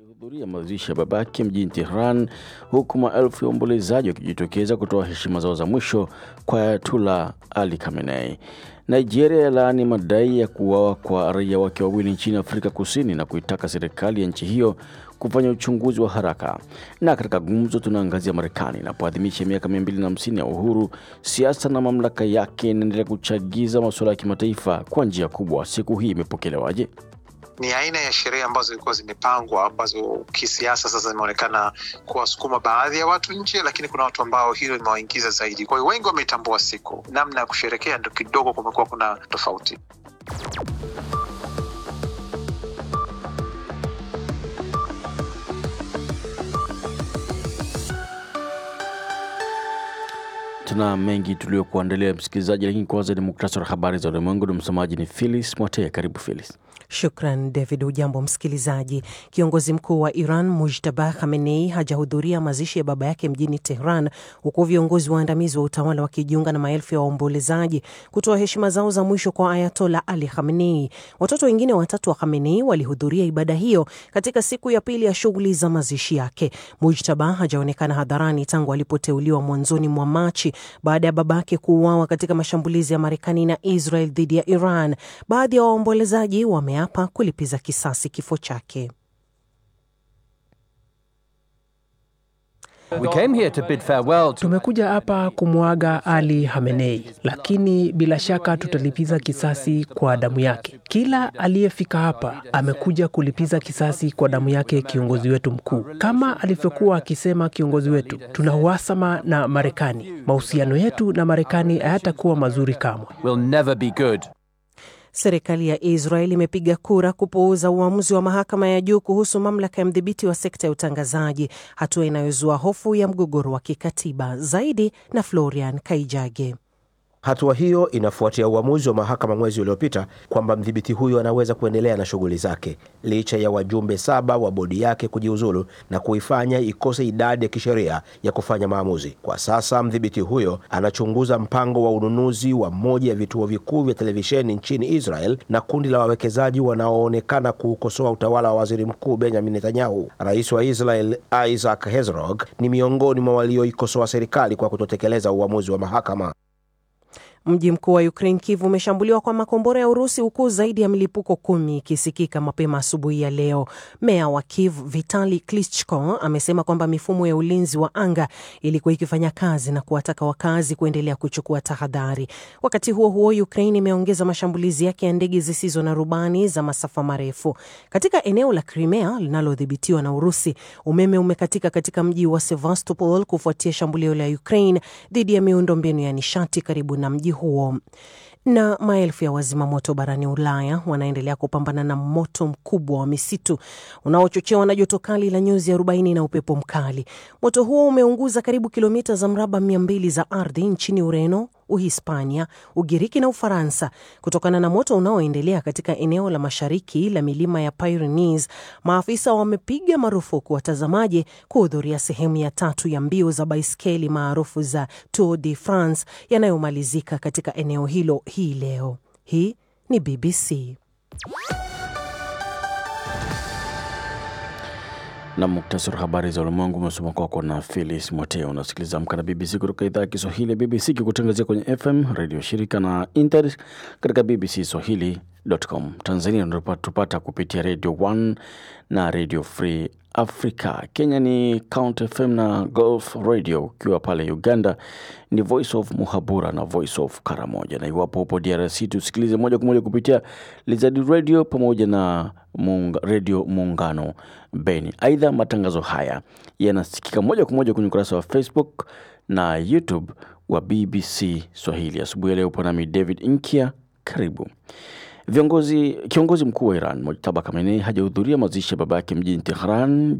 hudhuria mazishi ya babake mjini Tehran, huku maelfu ya waombolezaji wakijitokeza kutoa heshima zao za mwisho kwa Ayatullah Ali Khamenei. Nigeria yalaani madai ya kuuawa kwa raia wake wawili nchini Afrika Kusini na kuitaka serikali ya nchi hiyo kufanya uchunguzi wa haraka. Na katika gumzo, tunaangazia Marekani inapoadhimisha miaka 250 ya uhuru, siasa na mamlaka yake inaendelea kuchagiza masuala ya kimataifa kwa njia kubwa. Siku hii imepokelewaje? ni aina ya sherehe ambazo zilikuwa zimepangwa ambazo kisiasa sasa zimeonekana kuwasukuma baadhi ya watu nje, lakini kuna watu ambao hilo limewaingiza zaidi. Kwa hiyo wengi wameitambua siku, namna ya kusherekea ndo kidogo kumekuwa kuna tofauti. Tuna mengi tuliokuandalia msikilizaji, lakini kwanza ni muktasari wa habari za ulimwengu na msomaji ni Philis Mwatee. Karibu Philis. Shukran David. Ujambo msikilizaji. Kiongozi mkuu wa Iran Mujtaba Khamenei hajahudhuria mazishi ya baba yake mjini Tehran, huku viongozi waandamizi wa utawala wakijiunga na maelfu ya waombolezaji kutoa heshima zao za mwisho kwa Ayatola Ali Khamenei. Watoto wengine watatu wa Khamenei walihudhuria ibada hiyo katika siku ya pili ya shughuli za mazishi yake. Mujtaba hajaonekana hadharani tangu alipoteuliwa mwanzoni mwa Machi baada ya babake kuuawa katika mashambulizi ya Marekani na Israel dhidi ya Iran. Baadhi ya waombolezaji wame hapa kulipiza kisasi kifo chake. We came here to bid farewell to... Tumekuja hapa kumwaga Ali Hamenei, lakini bila shaka tutalipiza kisasi kwa damu yake. Kila aliyefika hapa amekuja kulipiza kisasi kwa damu yake kiongozi wetu mkuu. Kama alivyokuwa akisema kiongozi wetu, tuna uhasama na Marekani. Mahusiano yetu na Marekani hayatakuwa mazuri kamwe. will never be good. Serikali ya Israel imepiga kura kupuuza uamuzi wa mahakama ya juu kuhusu mamlaka ya mdhibiti wa sekta ya utangazaji, hatua inayozua hofu ya mgogoro wa kikatiba. Zaidi na Florian Kaijage. Hatua hiyo inafuatia uamuzi wa mahakama mwezi uliopita kwamba mdhibiti huyo anaweza kuendelea na shughuli zake licha ya wajumbe saba wa bodi yake kujiuzulu na kuifanya ikose idadi ya kisheria ya kufanya maamuzi. Kwa sasa mdhibiti huyo anachunguza mpango wa ununuzi wa moja ya vituo vikuu vya televisheni nchini Israel na kundi la wawekezaji wanaoonekana kuukosoa utawala wa waziri mkuu Benjamin Netanyahu. Rais wa Israel Isaac Herzog ni miongoni mwa walioikosoa serikali kwa kutotekeleza uamuzi wa mahakama. Mji mkuu wa Ukraine Kiev umeshambuliwa kwa makombora ya Urusi huku zaidi ya milipuko kumi ikisikika mapema asubuhi ya leo. Meya wa Kiev Vitali Klitschko amesema kwamba mifumo ya ulinzi wa anga ilikuwa ikifanya kazi na kuwataka wakazi kuendelea kuchukua tahadhari. Wakati huo huo, Ukraine imeongeza mashambulizi yake ya ndege zisizo na rubani za masafa marefu katika eneo la Crimea linalodhibitiwa na Urusi. Umeme umekatika katika mji wa Sevastopol kufuatia shambulio la Ukraine dhidi ya miundombinu ya nishati karibu na mji huo na maelfu ya wazima moto barani Ulaya wanaendelea kupambana na moto mkubwa wa misitu unaochochewa na joto kali la nyuzi 40 na upepo mkali. Moto huo umeunguza karibu kilomita za mraba 200 za ardhi nchini Ureno, Uhispania, Ugiriki na Ufaransa. Kutokana na moto unaoendelea katika eneo la mashariki la milima ya Pyrenees, maafisa wamepiga marufuku watazamaji kuhudhuria sehemu ya tatu ya mbio za baiskeli maarufu za Tour de France yanayomalizika katika eneo hilo hii leo. Hii ni BBC. na muktasari wa habari za ulimwengu umesoma kwako na Philis Mwateo. Unasikiliza Amka na BBC kutoka idhaa ya Kiswahili ya BBC kikutangazia kwenye FM redio shirika na internet katika BBC Swahili.com. Tanzania tupata kupitia Radio 1 na Radio Free Africa. Kenya ni Count FM na Gulf Radio. Ukiwa pale Uganda ni Voice of Muhabura na Voice of Karamoja, na iwapo upo DRC tusikilize moja kwa moja kupitia Lizard Radio pamoja na Munga, Radio Muungano Beni. Aidha, matangazo haya yanasikika moja kwa moja kwenye ukurasa wa Facebook na YouTube wa BBC Swahili. Asubuhi ya leo upo nami David Inkia, karibu. Viongozi, kiongozi mkuu wa Iran Mojtaba Khamenei hajahudhuria mazishi ya baba yake mjini Tehran